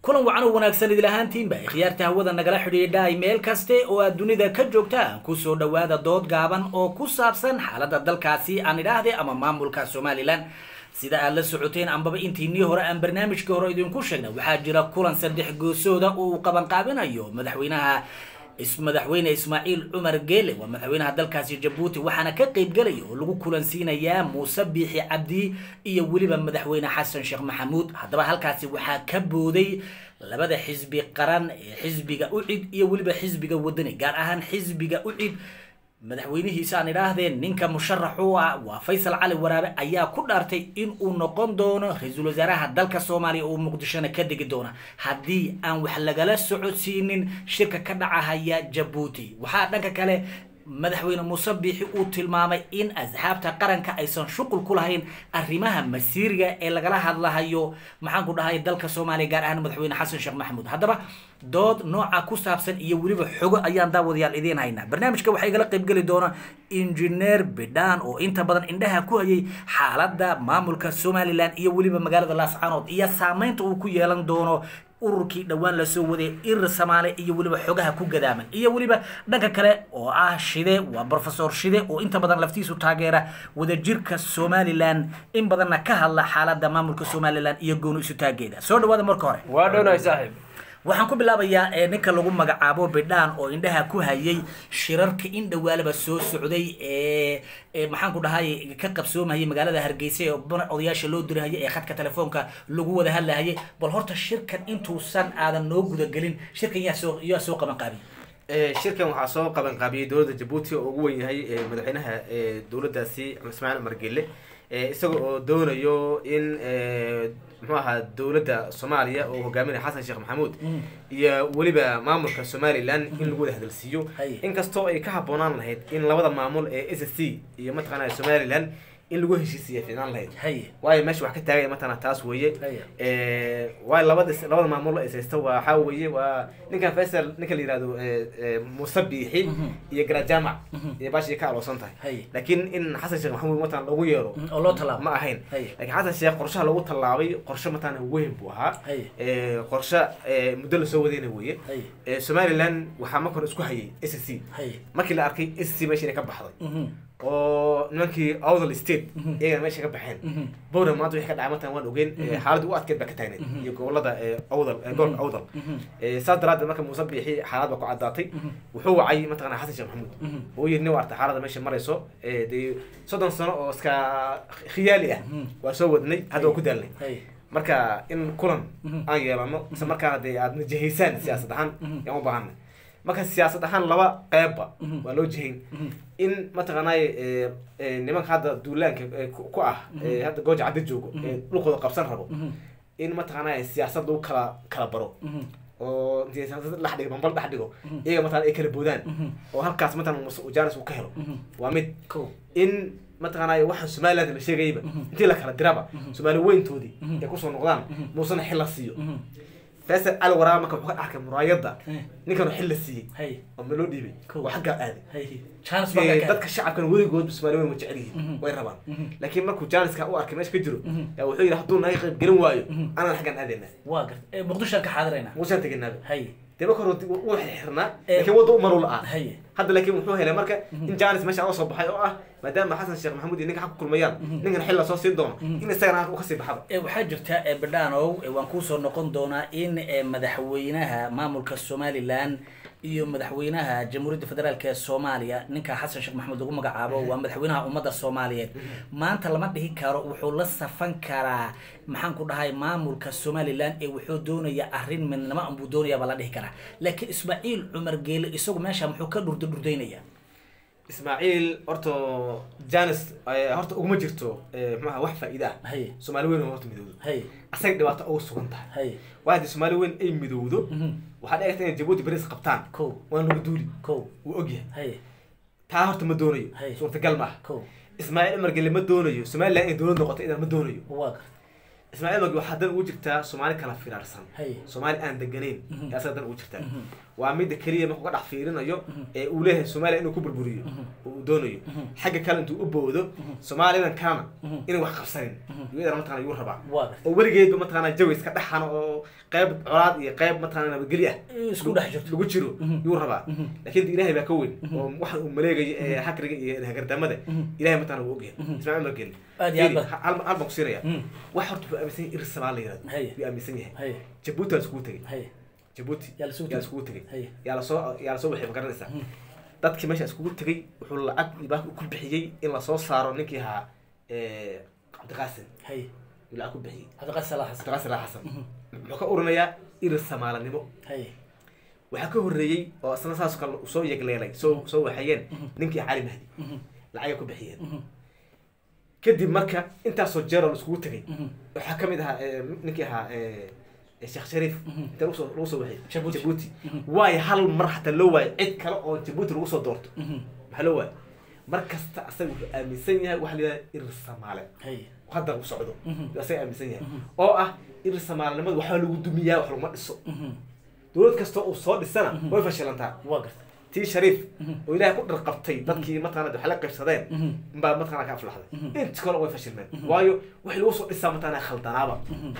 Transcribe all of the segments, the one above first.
kulan wacan oo wanaagsan idil ahaantiinba khiyaarta hawada nagala xidhiidhay meel kaste oo aad dunida ka joogtaan kusoo dhawaada dood gaaban oo ku saabsan xaaladda dalkaasi aan idhaahde ama maamulka somalilan sida aad la socoteen ambaba intiinii hore aan barnaamijkii hore idinku sheegnay waxaa jira kulan saddex goosooda oo uu qabanqaabinayo madaxweynaha madaxweyne ismaaciil cumar geele waa madaxweynaha dalkaasi jabuuti waxaana ka qeybgelaya oo lagu kulansiinayaa muuse biixi cabdi iyo weliba madaxweyne xasan sheekh maxamuud haddaba halkaasi waxaa ka booday labada xisbi qaran ee xisbiga ucid iyo weliba xisbiga wadani gaar ahaan xisbiga ucid madaxweynihiisa aan idhaahdeen ninka musharax u ah waa faysal cali waraabe ayaa ku dhaartay in uu noqon doono ra-iisul wasaaraha dalka soomaaliya oo muqdishona ka degi doona haddii aan wax lagala socodsiinin shirka ka dhacahaya jabuuti waxaa dhanka kale madaxweyne muuse biixi uu tilmaamay in asxaabta qaranka aysan shuqul ku lahayn arrimaha masiiriga ee lagala hadlahayo maxaan ku dhahay dalka soomaaliya gaar ahaan madaxweyne xasan sheekh maxamuud haddaba dood nooca ku saabsan iyo weliba xogo ayaan daawadayaal idiin haynaa barnaamijka waxaa igala qaybgeli doona injineer bidhaan oo inta badan indhaha ku hayay xaaladda maamulka somalilan iyo weliba magaalada laascaanood iyo saameynta uu ku yeelan doono ururkii dhowaan lasoo waday irir samaale iyo weliba xogaha ku gadaaman iyo weliba dhanka kale oo ah shide waa brofesor shide oo inta badan laftiisu taageera wadajirka somalilan in badanna ka hadla xaaladda maamulka somalilan iyo gooni isu taageeda soo dhawaada marka hore waa dhownahay saaxiib waxaan ku bilaabayaa ninka lagu magacaabo bidhaan oo indhaha ku hayay shirarka in dhawaalaba soo socday ee maxaan ku dhahay ka qabsoomayay magaalada hargeysa ee odayaasha loo dirahayay ee khadka telefoonka lagu wada hadlahayay bal horta shirkan intuusan aadan noo gudagelin shirkan yaa soo yaa soo qaban qaabiy shirkan waxaa soo qaban qaabiyey dowladda jabuuti oo ugu weyn yahay madaxweynaha dowladdaasi ismaaciil cumar gelle isaga oo doonayo in muxuu ahaa dowladda soomaaliya oo hogaaminaya xasan sheekh maxamuud iyo weliba maamulka somalilan in lagu wada hadalsiiyo inkastoo ay ka habboonaan lahayd in labada maamul ee s c iyo mataqaanaa somalilan in lagu heshiisiya fiicnaan lahayd waayo meesha wax ka taagaya mataqana taas weeye waayo labada labada maamul is haysta waxaa weeye waa ninkan faysal ninka la yihahdo muuse biixi iyo garajaamac iyo baashii ka aloosan tahay laakiin in xasan sheekh maxamuud mataqana lagu yeero oo loo tallaabo ma ahayn laakiin xasan sheekh qorshaha lagu tallaabay qorshe mataqana weyn buu ahaa qorshe muddo lasoo wadayna weeye somaliland waxaa marka hore isku hayay s c markii la arkay s c meesha inay ka baxday oo nimankii awdal state iyagana meesha ka baxeen bowra maanta wixii ka dhacay martan waan ogeyn xaaladda u adkeed baa ka taagneed iyo gobolada awdal gobolka awdal saas daraaddeed marka muuse biixi xaalad baa ku caddaatay wuxuu wacay mataqana xasan sheekh maxamuud oo yidhi nin waarta xaaladda meesha marayso dee soddon sano oo iska khiyaali ah waa soo wadnay hadda waa ku daalnay marka in kulan aan yeelano isla markaana dee aad najahaysaan siyaasad ahaan yaan u baahanay marka siyaasad ahaan laba qeybba waa loo jihayn in mataqaanay nimanka hadda duulaanka ku ah hadda gooja cadda joogo ee dhulkooda qabsan rabo in mataqaanay siyaasad lagu kala kala baro oo intii siyaasad dhex dhigo bambal dhex dhigo iyaga mataqana ay kala boodaan oo halkaas mataqana jaanis uu ka helo waa mid in mataqaanay waxaan somaliland la sheegayba intii la kala diraba soomaali weyntoodii ay kusoo noqdaan muusena xil la siiyo faysal cali waraaba marka wuxuu ka arkay muraayadda ninkan xil la siiyey oo ma loo dhiibay waa xaggaa aaday dadka shacabkan weligood soomaali weyn way jecel yihiin way rabaan laakiin markuu jaaniska u arkay meesha ka jiro yaa wuxuu yidhi hadduu naga qayb gelin waayo anaan xaggaan aadayna waa garta muqdishoan ka xaadirayna muqdishoan tegaynaaba dee marka hore wuu xirnaa laakiin wadda u maru la-aa hadda laakiin wuxuu helay marka in janis meesha oga soo baxay oo ah maadaama xasan sheekh maxamuud iyo ninka xag ku kulmayaan ninkan xil lasoo siin doono in isagana u kasii baxaba waxaa jirta bidhaanow waan kuusoo noqon doonaa in madaxweynaha maamulka somalilan iyo madaxweynaha jamhuuriyadda federaalk ee soomaaliya ninka xasan sheekh maxamuud lagu magacaabo waa madaxweynaha ummadda soomaaliyeed maanta lama dhihi karo wuxuu la safan karaa maxaan ku dhahay maamulka somalilan ee wuxuu doonaya arrin midnimo anbuu doonaya baa la dhihi karaa laakiin ismaaciil cumar geele isagu meesha muxuu ka dhurda dhurdaynaya ismaaciil horta janis horta uguma jirto mxuaha wax faa-ida ah soomaali weyn horta midowdo asaga dhibaato uga sugan tahay waa haddii soomaali weyn ay midowdo waxaa dhici karta inay jabuuti baris qabtaan waan lagu duuli wuu ogyahay taa horta ma doonayo suurtagal ma ah ismaaciil cumar gelle ma doonayo somaliland inay dowlad noqoto idan ma doonayo ismaaciil magi waxaa dan ugu jirtaa soomaali kala firaarsan Hay. soomaali aan deganayn ee asaga dan ugu jirtaa waa midda keliya markuu ka dhex fiirinayo ee uu leeyahay soomaaliya inuu ku burburiyo oo uu doonayo xagga kale intuu u boodo soomaalidan kalena inay wax qabsanin iyadana mataqana yuu rabaa waa gartay oo weligeedba mataqana jawi iska dhexano oo qayb colaad iyo qayb mataqana nabadgelyo ah isku dhex jirto lagu jiro yuu rabaa laakiin ilaahay baa ka weyn oo waxa uu maleegayo ee hakriga iyo hagardamada ilaahay mataqana wuu ogyahay ismaaciil margel Aad iyo aad ba- hal hal baan ku siinaya Mm. wax horta wuxuu aaminsan yahay irsabaa la yirahdo Hay. yuu aaminsan yahay hay jabuuti waa iskugu tegey hay jabuuti Yaa la isugu yaa tegey. iskugu tegey Hay. yaa lasoo yaa lasoo waxay ma garanaysaa dadkii meesha iskugu tegey wuxuu lacag ibaa ku bixiyey in lasoo saaro ninkii ahaa eh, cabdiqaasim hay yuu lacag ku bixiyey cabdiqaadir salax xasan cabdiqaasim laa xasan muxuu ka urinayaa irir samaalanimo hay waxaa ka horreeyey oo isna saas kale soo yegleelay soo soo waxayeen ninkii cali mahdi lacagay ku bixiyeen kadib marka intaasoo jeeroo la iskugu tegay waxaa kamid ahaa eh, ninkii ahaa eh, eh, sheekh shariif inta lagu soo lagu soo waxay Jabuuti. jabuuti waayo hal mar xataa loo waayo cid kale oo jabuuti lagu soo doorto maxaa loo waayo mar kasta asaga wuxuu aaminsan yahay waxa la yidhaha irir samaale hay hadda u socdo yuu asaga aaminsan yahay oo ah irir samaalenimada waxaa lagu dumiyaa wax laguma dhiso dowlad kasta uu soo dhisana way fashilantaa waa gartay tii shariif oo ilaahay ku dharqabtay dadkii mataqana waxay la qaybsadeen inbaa mataqana ka aflaxday inta kale way fashilmeen waayo wixii lagu soo dhisaa mataqana khaldanaaba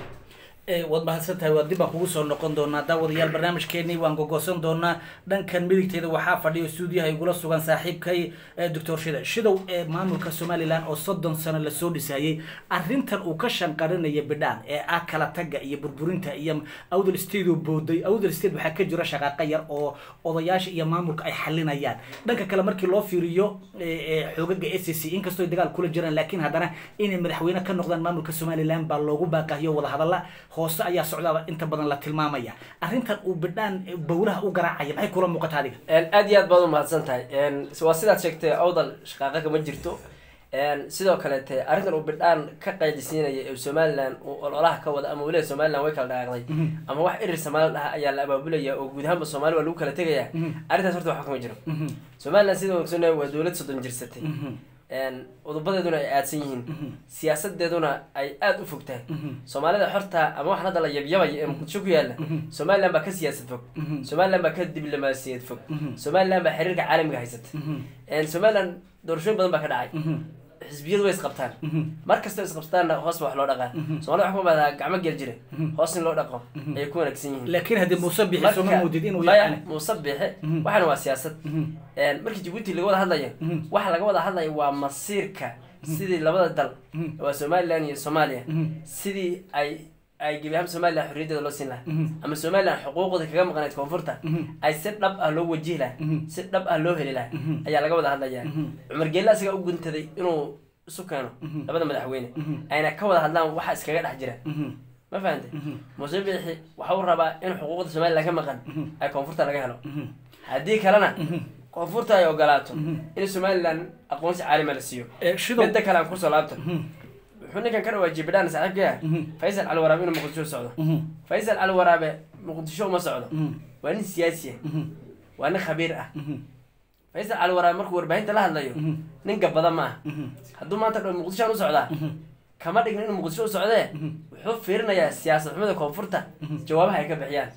Eh, waad mahadsan tahay waa dib baan kugu soo noqon doonaa daawadayaal barnaamijkeenii waan gogosan doonaa dhankan midigteeda waxaa fadhiyo stuudiyaha igula sugan saaxiibkay eh, doctor shida shidow ee maamulka somalilan oo soddon sano lasoo dhisayey arrintan uu ka shanqarinaya bidhaan ee ah kala taga iyo burburinta iyo awdal state oo booday awdal state waxaa ka jira shaqaaqa yar oo odayaasha iyo maamulka ay xalinayaan dhanka kale markii loo fiiriyo eh, eh, xoogaga s c inkastoo ay dagaal kula jiraan laakiin haddana inay madaxweyne ka noqdaan maamulka somalilan baa loogu baaqahiyo wadahadalla hoose ayaa socdaaba inta badan la tilmaamaya arrintan uu bidhaan eh, bowlaha u garaacaya maxay kula muuqata adiga aad iyo aad baad umahadsan tahay waa sidaad sheegtay awdal shaqaaqa kama jirto sidoo kaleete arrintan uu bidhaan ka qaydisiinaya ee somalilan uu ololaha ka wada ama weliba somalilan way kala dhaaqday ama wax irir soomaali dhaha ayaa la abaabulaya oo guud ahaanba soomaali waa lagu kala tegaya arrintaas horta waxba kama jiro somalilan sida ogsoonaya waa dowlad soddon jirsatay udubadeeduna ay aadsan yihiin siyaasadeeduna ay aada u fog tahay soomaalida xorta ama waxaan hadda la yabyabaya ee muqdisho ku yaala somalilan baa ka siyaasad fog somalilan baa ka diblomaasiyad fog somalilan baa xiriirka caalamiga haysata somalilan doorashooyin badan baa ka dhacay xisbiyadu way isqabtaan mar kastoo isqabtaanna hoos ba wax loo dhaqaa somalida waxa ku maadaa gacmo gel jire hoos in loo dhaqo ayay ku wanaagsan yihiin laakiin haddii muuse bixi sooma moodid inuu maya yaqaan muuse bixe waxana waa siyaasad markii jabuuti laga wada hadlayo waxa laga wada hadlaya waa masiirka sidii labada dal waa somalilan iyo soomaaliya sidii ay ay gebi ahaan somalilan xorriyaddeeda loo siin lahaa ama somalilan xuquuqda kaga maqnayd koonfurta ay si dhab ah loo wajihi lahaa si dhab ah loo heli lahaa ayaa laga wada hadlaya cumar geelle asigaa u guntaday inuu isu keeno labada madaxweyne ayna ka wada hadlaan waxa iskaga dhex jira ma fahantay muuse biixi waxa uu rabaa in xuquuqda somalilan ka maqan ay koonfurta laga helo haddii kalena koonfurta ay ogolaato in somalilan aqoonsi caalima la siiyo Eh, shidow midda kale aan kusoo laabto wuxuu ninkan ka dhawaa jibidhaan saaxiibkaya faysal cali waraabe inuu muqdisho u socdo faysal cali waraabe muqdisho uma socdo waa nin siyaasi ah waa nin khabiir ah faysal cali waraabe markuu warbaahinta la hadlayo nin gabada ma ah hadduu maanta dho muqdishoan u socdaa kama dhigna inuu muqdisho u socdee wuxuu fiirinayaa siyaasad xumada koonfurta jawaabaha ay ka bixiyaan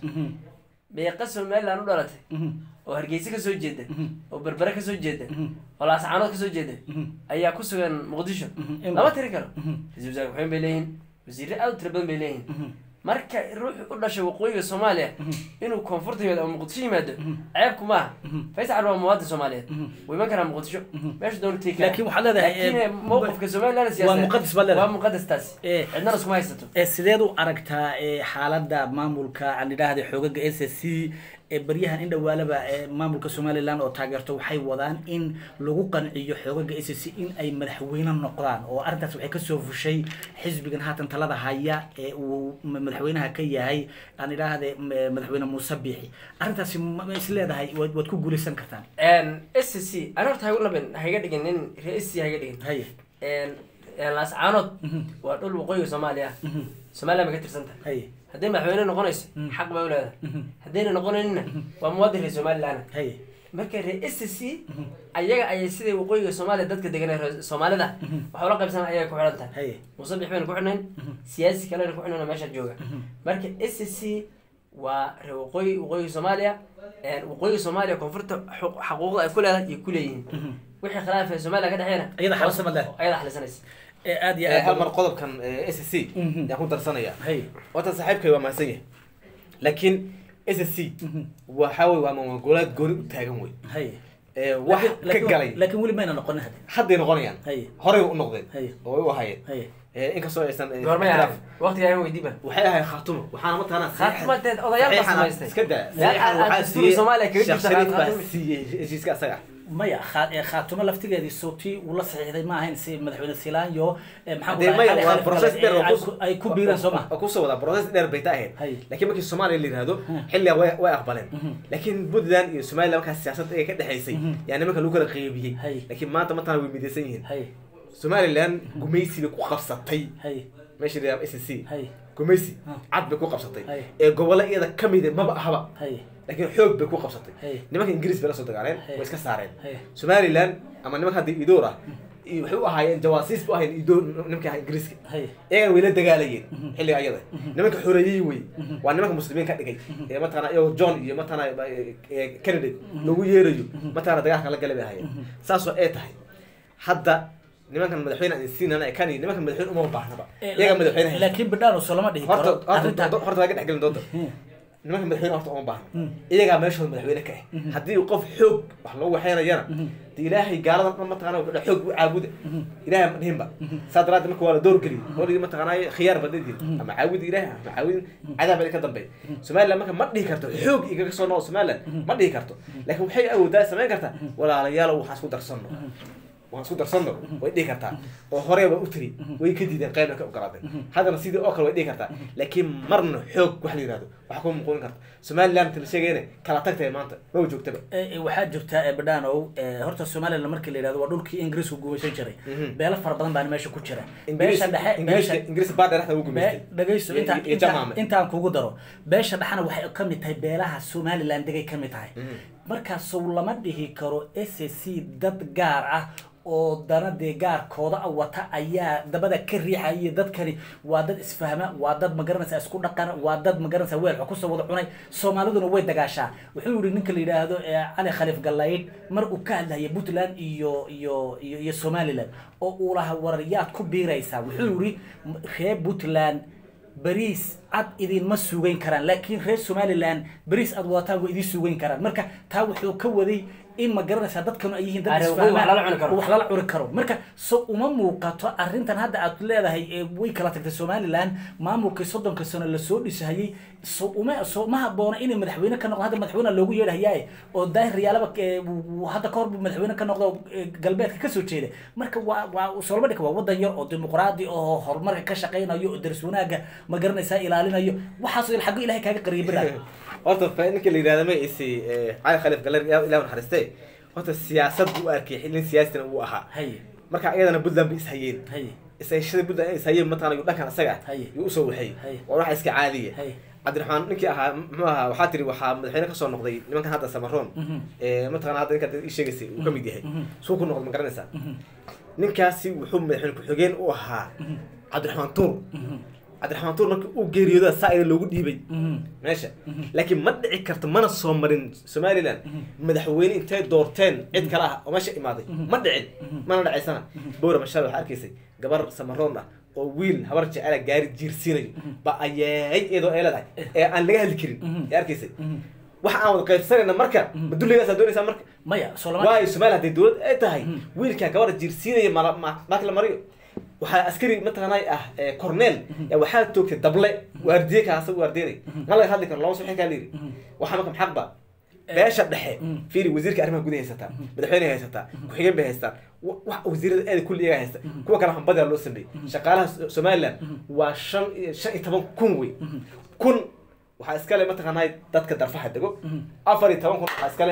beeqa somaliland u dhalatay oo hargeysa kasoo jeeda oo berbere kasoo jeeda oo laascaanood kasoo jeeda ayaa ku sugan muqdisho lama tiri karo ra-isul wasaare waxweyn bay leeyihin wasiirre aad u tira badan bay leeyihin marka ruuxu u dhashay waqooyiga soomaaliya inuu koonfurta yimaado ama muqdisho yimaado ceebku maaha faysal waa muwaadin soomaaliyeed wuu iman karaa muqdisho meesha doona tegi laakiin waxaad leedahay eh, laakiin mowqifka somaliland waa siyaasadeed muqadas baad leedahay waa muqadas taasi Eh. cidnana iskuma haysato ee sideed u aragtaa ee xaaladda maamulka aan idhaahda xoogaga s s c ee baryahan in dhawaalaba ee maamulka somaliland oo taageerto waxay wadaan in lagu qanciyo xoogaga s s c in ay madaxweyne noqdaan oo arrintaas waxay kasoo fushay xisbigan haatan talada haya ee uu ma- madaxweynaha ka yahay aan idhaahde m- madaxweyne muuse biixi arrintaasi ma ma is leedahay waad waad ku guulaysan kartaan s c ani horta hagu labin haiga dhigin nin ree s c haiga dhigin haye laascaanood waa dhul waqooyiga soomaaliya ah somaliland bay ka tirsan tahay haye hadday madaxweyne noqonayso xaq bay u leedahay haddayna noqonayninna waa muwaadin reer somaliland haye marka reer s c ayaga ayay siday waqooyiga soomaaliya dadka degan ee reer soomaalida waxa ula qaybsan ayaga ku xidhan tahay haye musabix bayna ku xidhnayn siyaasi kalena ku xidhnayn oo meesha jooga marka s c waa reer waqooyi waqooyiga soomaaliya een, waqooyiga soomaaliya koonfurta xu- xaquuqda ay ku leedahay iyo ku leeyihiin wixii khilaaf ee soomaaliya ka dhexeena Iyada xalisan leh. ayada xalisanaysa ee aad iyo Eh, hal aad mar qodobkan s c Mhm. yaan ku darsanaya haye wata saaxiibkay waa mahadsan yahay laakiin s c waxa wey waa maamul-goboleed gooni u taagan wey haye Eh, wax Laakiin- ka laakiin- galay laakiin weli mayna noqonin hadde hadday noqonayaan Haye. horey u noqdeen Haye. oo way u ahayeen haye Eh, inkastoo aysan eh, goormay ixtiraaf. ahayd waqtiga aan weydiiba waxay ahayd khaatumo waxaana mataqaanaa Khaatumadeed odayaal baa samaystay. iska daa Yaa- saxiixan aa- waxaa dastuurka siiyey Soomaaliya kaga Sheekh jirta Shariif baa Khaatumo. siiyey heshiiska asaga maya kha- ee, khaatumo laftigeedii sootii uu la saxiixday ma ahayn si madaxweyne silaanyo ee, maxaa ku Hadee dhahay, maya Cali waa Khalifa process Gale, dheer ee, oo ay kus- ku- ay ku biireen soo ma oo kusoo wadaa process dheer bay ta ahayd Haye. laakiin markii soomaaliya la yihahdo xilliga way way aqbaleen laakiin puntland iyo somaliland markaas siyaasad ay ka dhexaysay yaa nimanka lagu kala qeybiyey Haye. laakiin maanta matana way midaysan yihiin haye somaliland gumaysi bay ku qabsatay haye meesha la yihahdo s c haye gumaysi Ah. cad bay ku qabsatay Haye. ee gobollo iyada ka mida maba ahaba haye laakiin xoog bay ku qabsatay Haye. nimanka ingiriis bay la soo dagaaleen Haye. way iska saareen Haye. somaliland ama nimanka haddii idoor ah iyo waxay u ahaayeen jawaasiis bu ahayen idoor nimanka ahaa ingiriiska haye iyagana way la dagaalayeen xilliga ayada nimanka xoreeyey wey waa nimanka muslimiin ka dhigay ee mataqana iyagoo john iyo mataqana candidate lagu yeerayo mataqana dagaalka la galay bay ahaayeen saasoo ay tahay hadda nimankan madaxweyne aan siinana ee kan nimankan madaxweyne uma baahnaba Ee, iyaga madaxweyne haysta. laakiin bidhaan soo lama dhihi horta karo horta arrintan horta laga dhexgelin doonta Hmm. nimanka madaxweyne horta uma baahna Mm. iyagaa meeshooda madaxweyne ka ah haddii qof xoog wax loo waxeynayana de ilaahay gaaladan dhan mataqana wuxuu dhahay xoog u caabuda ilaahay ma dhihinba saa daraaddeed marka waa la doorgeliyay holigii mataqanaa khiyaar baad leedihin ama caabudi ilaahay ama caabudin cadaab baa ka dambeey somaliland marka ma dhihi karto xoog igaga soo noqo somaliland ma dhihi karto laakiin waxay awoodaa samayn kartaa walaalayaal waxaan isku darsanno waan isku darsanno way dhihi kartaa oo hore waa u tiri way ka diideen qaybna ka ogolaaday haddana sidii oo kale way dhihi kartaa laakiin marna xoog wax la yihahdo wax kuma muquunin karta somaliland la sheegayna kala tagtay maanta ma joogtaba Ee, ee, waxaa jirta ee, bidhaanow ee, horta somaliland markii la yidhahdo waa dhulkii ingiriisku gumaysan jiray Mhm. beelo fara badan baana meesha ku jira ingiriis beesha dhexe ingiriis beesha ingiriis baa dheeraxda ugu Be- gumaystay dhagayso Iyo- intaan iyo intaan jamaame intaan kugu daro beesha dhexana waxay ka mid tahay beelaha somaliland degay ka mid tahay Mhm. markaasow lama dhihi karo s c dad gaar ah oo dana dee gaarkooda ah wata ayaa dabada ka riixaya dadkani waa dad isfahma waa dad magaranaysa isku dhaqana waa dad magaranaysa weelka kusoo wada cunay soomaaliduna way dagaashaa wuxuu yihi ninka la yidhaahdo ee cali khaliif gallayd mar uu ka hadlaya puntland iyo iyo iyo iyo somaliland oo uu lahaa warar yaad ku biiraysaa wuxuu yihi reer puntland bariis cad idinma sugayn karaan laakiin reer somaliland bariis aad wadataan way idin sugayn karaan marka taa wuxuu ka waday in ma garanaysaa dadkanu ay yihiin dad Are, isfahmaan, wax lala cuni karo. wax lala cuni karo marka so uma muuqato arrintan hadda aad leedahay ee way kala tagtay somaliland maamulkii soddonka sano lasoo dhisahayey so uma so ma haboona inay madaxweyne ka noqdo hadda madaxweyne loogu yeedhahayaa oo daahir riyaalaba ee, wuu- wuu hadda kahor buu madaxweyne ka noqdo ee, galbeedka kasoo jeeda marka waa waa soloma dhika waa wadan yar oo dimuqraadi oo horumarka ka shaqaynayo oo daris wanaaga ma garanaysaa ilaalinayo waxaasoo il xaggo ilahay kaaga qariyay bidhaan horta fa ninka la yidhahda ma isi cali khaliif galer ilah naxariiste horta siyaasad buu u arkay xilin siyaasina uu ahaa haye marka iyadana puntland bay ishayeen haye ishayshada puntland ay ishayeen mataqana yu dhankan asaga ah Haye. yuu usoo waxay Haye. waa waxa iska caadiya haye cabdiraxmaan ninkii ahaa muxuu ahaa waxaa tiri waxaa madaxweyne kasoo noqday nimankan hadda samaroon Mhm. ee mataqana hadda ninka ii sheegaysay uu ka mid yahay Mhm. suu ku noqday ma garanaysaa ninkaasi wuxuu madaxweyne ku-xigeen u ahaa cabdiraxmaan tuur Mhm. cabdiraxmaan tuur markii uu geeriyooda saa ida loogu dhiibay Mhm. meesha laakiin ma dhici karto mana soo marin somaliland madaxweyne intay doorteen cid kale ah oo meesha imaaday ma dhicin mana dhacaysana bowra mashaal waxaa arkaysay gabar samaroon ah oo wiil habar jecela gaari jiirsiinayo ba ayay iyadoo ay leedahay ee aan laga hadli karin ee arkaysay Mhm. waxa aan wada qaybsanayna marka ma dulligaasaa doonaysaa marka maya soloma waayo somaliland hadday dowlad ay tahay wiilkaa gabadha jiirsiinaya mala ma- maaki la mariyo waxaa askari mataqaanay ah ee cornel yaa waxaa toogtay dable waardiye kaasa waardiyanay ma laga hadli karo lama soo kaa layiri waxaa marka maxaq ba beesha dhexe fiiri wasiirka arrimaha gudaha haysataa madaxweyne haysataa ku-xigeen bay haystaan wa- wax wasiirada aada kulli iyaga haysta kuwa kale hambadaa loo sameeyey shaqaalaha So- somaliland waa shan iyo shan iyo toban kun wey kun waxaa iskale mataqaanay dadka darfaha dego afar iyo toban kun waxaa iskale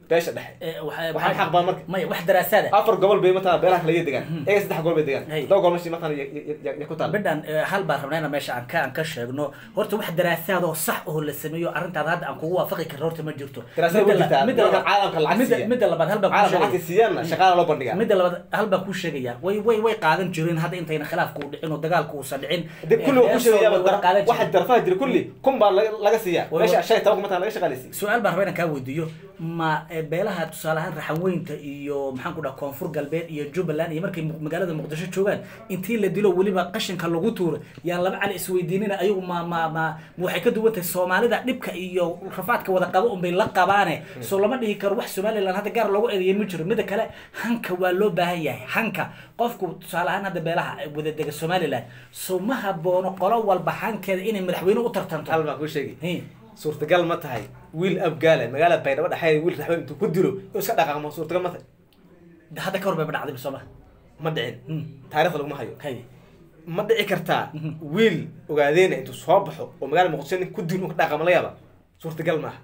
beesha dhexe Eh, waxa- waxaan xaq baa marka maya wax daraasaada afar gobol bay mataqana beelaha kale ya degaan iyaga saddex gobol bay degaan Hey. todoba gobol meshi mataqana ya- ya- ya- ya ku taal midhan eh, hal baan rabnaa inaan meesha aan ka aan ka sheegno horta wax daraasaad oo sax oo la sameeyo arrintaada hadda aan kugu waafaqi karin horta ma jirto Daraasad Midda way la- jirtaa. midda Dadka labaad- caalamka lacag midda- siiya. midda labaad hal baan kuu caalamka sheegaya lacagta siiyaan shaqaala loo bandhigaa midda labaad hal baan kuu sheegaya way way way qaadan jireen hadda intayna khilaafku u dhicin oo dagaalku uusan dhicin dib kulli waa ku sheegayaaba way qaadan waxa jireen darfaha jira kulli kun baa laga laga siiyaa Way- meesha shan iyo toban kun mataqana laga shaqaaleysiiy su-aal baan rabaa inaan kaa weydiiyo ma eh, beelaha tusaale ahaan raxanweynta iyo maxaan ku dhaha koonfur galbeed iyo jubbaland iyo markay mu- magaalada muqdisho joogaan intii la dilo weliba qashinka lagu tuuro yaan laba cali isweydiinina ayagu ma ma ma ma waxay ka duwan tahay soomaalida dhibka iyo rafaadka wada qabo unbay la qabaane soo lama dhihi karo wax somaliland hadda gaar loogu eedeeyay ma jiro mida kale hanka waa loo baahan yahay hanka qofku tusaale ahaan hadda beelaha wada dega somaliland so ma haboono qolo walba hankeeda inay madaxweyne u tartanto hal baan kuu sheegi Hey. suurtagal ma tahay wiil abgaale magaalada baydhabo dhexeeda wiil raxweyn intuu ku dilo inuu iska dhaqaaqmo suurtagal ma tahay hadda ka hor bay dhacday sooma ma dhicin taariikhda laguma hayo hay ma dhici kartaa wiil ogaadeena intuu soo baxo oo magaalada muqdisho nin ku dilo inuu ka dhaqaaqmo la yaaba suurtagal ma aha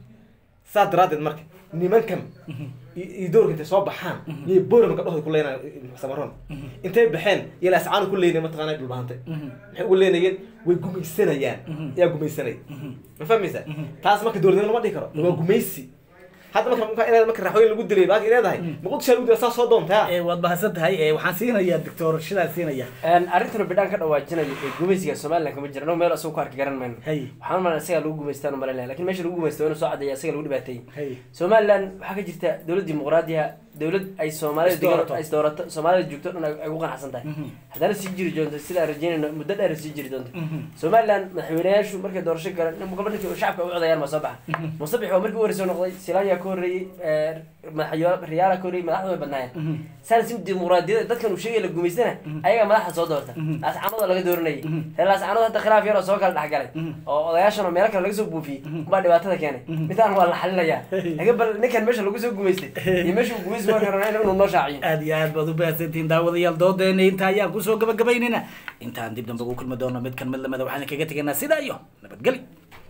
saas daraaddeed marka nimankan iyo iyo doorka intay soo baxaan iyo boorama gabdhahooda ku leynaya samaroon intay baxeen iyo laascaanu ku leynaya mataqaana dhulbahantay maxay ugu leynayeen way gumaysanayaan yaa gumaysanay ma fahmaysaa taas marka dowladnimo lama dhihi karo waa gumaysi hadda marka marka inaad marka raxweyn lagu dilay baaki leedahay muqdisho lagu dilay saas soo doontaa Eh, waad mahadsan tahay Eh, waxaan siinayaa doctor shidaan siinaya arrintan bidhaan ka dhawaajinayo ee gumaysiga somaliland kama jira annagu meel asagoo ku arki garan mayno Hay. waxaan umalaa isagaa lagu gumaystaan umalaynaya lakin meesha lagu gumaysto waa inuu soo cadeeya isaga lagu dhibaateeyey Hay. somaliland waxaa ka jirta dowlad dimuqraadiya dowlad ay soomaalida Isdoorato. degan- isdoorato soomaalida joogto dhan ay ay ku qanacsan tahay haddana sii jiri doonto sida aan rajeynayno muddo dheer sii jiri doonto somaliland madaxweynayaashu markay doorasho galeen nin gobol ninkii shacabka u codayaan ma soo baxa musabix waa markii u horreysay noqday silanya ka horreeyey eh, madaxyo riyaala ka horreeyey madaxdu way badnaayeen saan si dimuqraadiyada dadkan uu sheegay la gumaystana ayaga madaxda soo doorta laascaanood laga dooranayay reer laascaanood hadda khilaaf yar oo soo kala dhexgalay oo odayaashan oo meelo kale laga soo buufiyey baa dhibaatada keenay midaan waa la xalinayaa laga bal ninkan meesha lagu soo gumaystay iyo meesha uu gumaysi waa karana inuu noo shaaciyo aad iyo aad baad u baahsantihiin daawadayaal doodeena inta ayaan kusoo gabagabaynayna intaan dib dambe ugu kulmi doono mid kan mid lamida waxaan kaga tegaynaa sidaa iyo nabadgeli